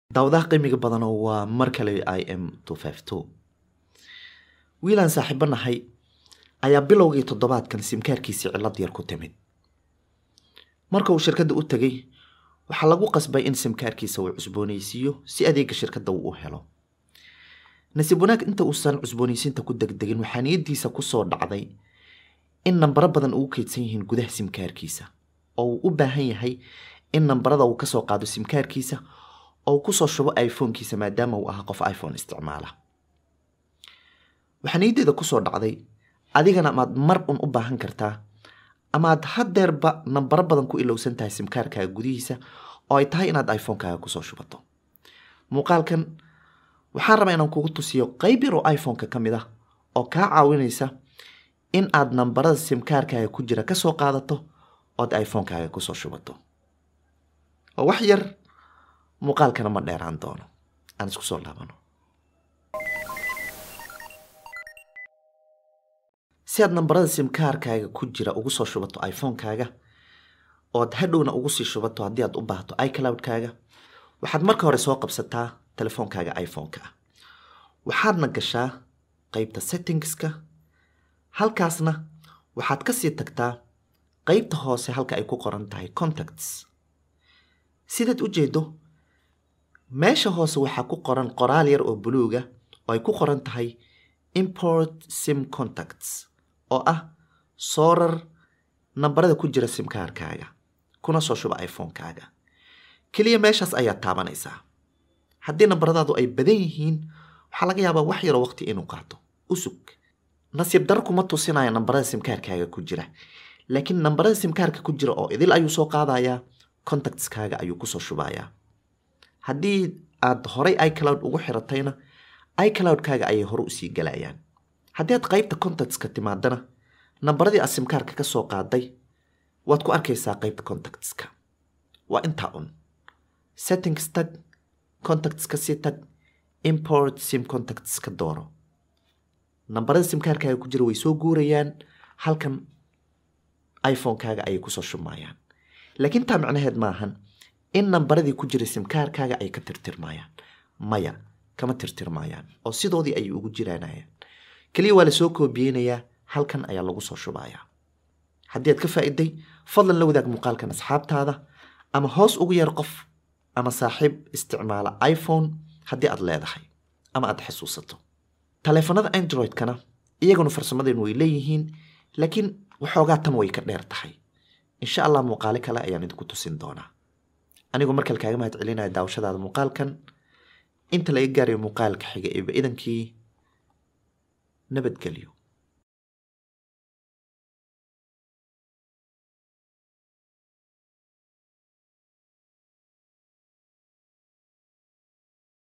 daawadaha qiimiga badanoo waa mar kale i m wiilaan saaxiibo nahay ayaa bilowgii toddobaadkan simkaarkiisii cillad yar ku timid marka uu shirkadda u tegay waxaa lagu qasbay in simkaarkiisa uu cusboonaysiiyo si adeega shirkadda uu u helo nasiib wanaag inta uusan cusboonaysiinta ku degdegin waxaa niyadiisa kusoo dhacday in nambaro badan ugu keydsan yihiin gudaha simkaarkiisa oo uu u baahan yahay in nambarada uu kasoo qaado simkaarkiisa oo uu kusoo shubo iphone-kiisa maadaama uu ahaa qof iphone isticmaala waxaa niyadeeda kusoo dhacday adigana amaad mar un u baahan kartaa amaad hadeerba nambaro badan ku ilowsan tahay simkaarkaaga gudihiisa oo ay tahay inaad iphone-kaaga kusoo shubato muuqaalkan waxaan rabaa inaan kugu tusiyo qayb yar oo iphone-ka ka mid ah oo kaa caawinaysa in aad nambarada simkaarkaaga ku jira kasoo qaadato ood iphone-kaaga kusoo shubato oo wax yar muuqaalkana ma dheeraan doono aan isku soo laabano si aad nambarada simkaarkaaga ku jira ugu soo shubato iphone-kaaga ood hadhowna ugu sii shubato haddii aad u baahto icloud-kaaga waxaad marka hore soo qabsataa telefoonkaaga iphone-ka ah waxaadna gashaa qeybta settingska halkaasna waxaad kasii tagtaa qeybta hoose halka ay ku qoran tahay contacts sidaad u jeedo meesha hoose waxaa ku qoran qoraal yar oo buluuga oo ay ku qoran tahay import sim contacts oo ah soorar nambarada ku jira simkaarkaaga kuna soo shuba iphone-kaaga keliya meeshaas ayaad taabanaysaa haddii nambaradaadu ay badan yihiin waxaa laga yaabaa wax yaroo waqti inuu qaato usug nasiib dar kuma tusinaya nambarada simkaarkaaga ku jira laakiin nambarada simkaarka ku jira oo idil ayuu soo qaadayaa contactskaaga ayuu kusoo shubayaa haddii aad horay icloud ugu xiratayna icloud-kaaga ayay hore usii galayaan haddii aad qeybta contactska timaadana nambaradii aad simkaarka ka soo qaaday waad ku arkaysaa qeybta contactska waa intaa un settings tag contactska sii tag import sim contactska dooro nambarada simkaarkaaga ku jira way soo guurayaan halkan iphone-kaaga ayay kusoo shubmayaan laakiin taa micnaheed maahan in nambaradii ku jiray simkaarkaaga ay ka tirtirmayaan maya kama tirtirmayaan oo sidoodii ayay ugu jiraanayaan keliya waa lasoo koobiyeynayaa halkan ayaa lagu soo shubayaa haddii aad ka faa'iday fadlan la wadaag muuqaalkan asxaabtaada ama hoos ugu yar qof ama saaxiib isticmaala iphone haddii aad leedahay ama aad xasuusato taleefanada android-kana iyaguna farsamadeen way leeyihiin laakiin waxoogaa tan way ka dheer tahay insha allah muuqaale kale ayaan idinku tusin doonaa anigoo markale kaaga mahad celinaya daawashadaada muuqaalkan inta laga gaarayo muuqaalka xiga eeba idankii nabadgelyo